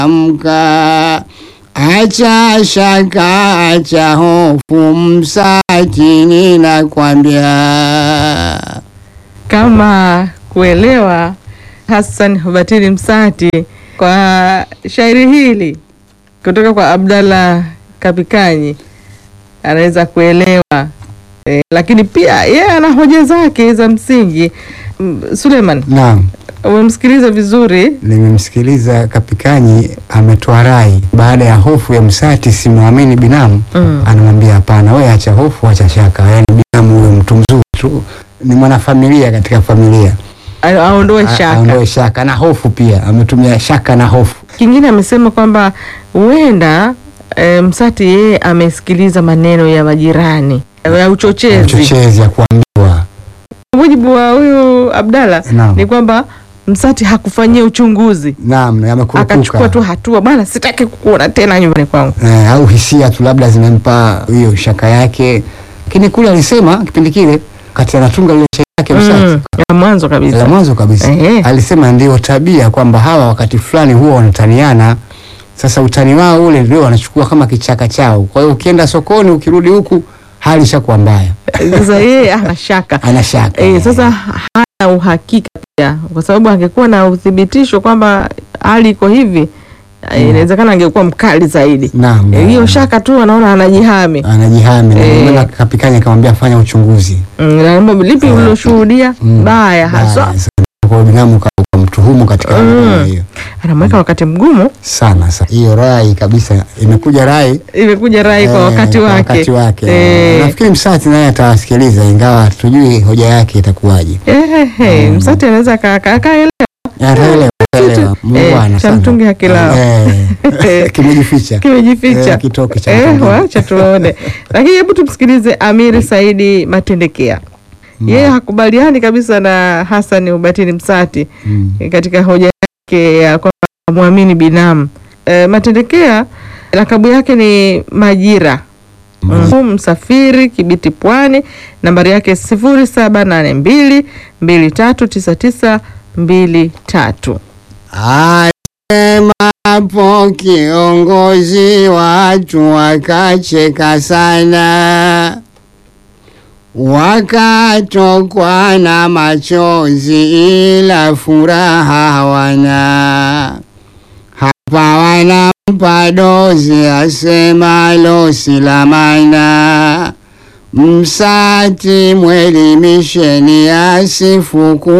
amka, acha shaka, acha hofu, Msati ninakwambia. Kama kuelewa Hassan Hubatili Msati kwa shairi hili kutoka kwa Abdallah Kapikanyi anaweza kuelewa e, lakini pia yeye ana hoja zake za msingi. M- Suleiman, Naam, umemsikiliza vizuri nimemsikiliza Kapikanyi ametoa rai baada ya hofu ya Msati, simwamini binamu mm. anamwambia hapana, wewe acha hofu, acha shaka. Yani binamu huyo mtu mzuri tu, ni mwanafamilia katika familia, A- aondoe A- shaka. aondoe shaka na hofu pia. Ametumia shaka na hofu. Kingine amesema kwamba huenda e, Msati yeye amesikiliza maneno ya majirani ya uchochezi. Uchochezi ya kuambiwa. Kwa mujibu wa huyu Abdalla Naam. ni kwamba Msati hakufanyia uchunguzi, Naam, akachukua tu amekurupuka hatua, bwana, sitaki kukuona tena nyumbani kwangu. eh, au hisia tu labda zimempa hiyo shaka yake, lakini kule alisema kipindi kile kati anatunga ile shairi yake Msati Mm, ya mwanzo la kabisa. mwanzo kabisa Ehe. alisema ndio tabia kwamba hawa wakati fulani huwa wanataniana. Sasa utani wao ule ndio wanachukua kama kichaka chao. Kwa hiyo ukienda sokoni, ukirudi huku hali ishakuwa mbaya, Sasa yeye ana shaka ana shaka e, sasa hana uhakika pia, kwa sababu angekuwa na uthibitisho kwamba hali iko hivi eh, inawezekana angekuwa mkali zaidi. naam, Eh, Hiyo naam. shaka tu anaona anajihami. anajihami na Eh. ndio maana Kapikanya akamwambia fanya uchunguzi Mm, na mambo lipi Eh, uliloshuhudia Mm. baya haswa, Baya sana. Kwa hiyo binamu ka- ukamtuhumu katika Mm. mambo hiyo anamweka wakati mgumu. sana sana. Hiyo rai kabisa imekuja rai Imekuja rai kwa eh, wakati kwa wake, wakati wake. Eh. Nafikiri Msati naye atawasikiliza ingawa tujui hoja yake itakuwaje. Ehehe, Mm. Msati anaweza aka- aka- akaelewa Ataelewa, ataelewa. Muungwana cha sana. mtungi hakilao. Eh, kimejificha kimejificha. Eh, kitoke cha Eh, mtungi. wacha tuone. Lakini hebu tumsikilize Amiri Saidi Matendekea. Yeye hakubaliani kabisa na Hassan Ubatini Msati Mm. eh, katika hoja yake ya kwamba muamini binamu. E, Matendekea lakabu yake ni Majira. Mm. Msafiri Kibiti Pwani, nambari yake sifuri saba nane mbili mbili tatu tisa tisa mbili tatu. Asemapo kiongozi watu wakacheka sana, wakatokwa na machozi, ila furaha hawana. Hapa wanampa dozi asemalo si la maana. Msati mwelimisheni asifuku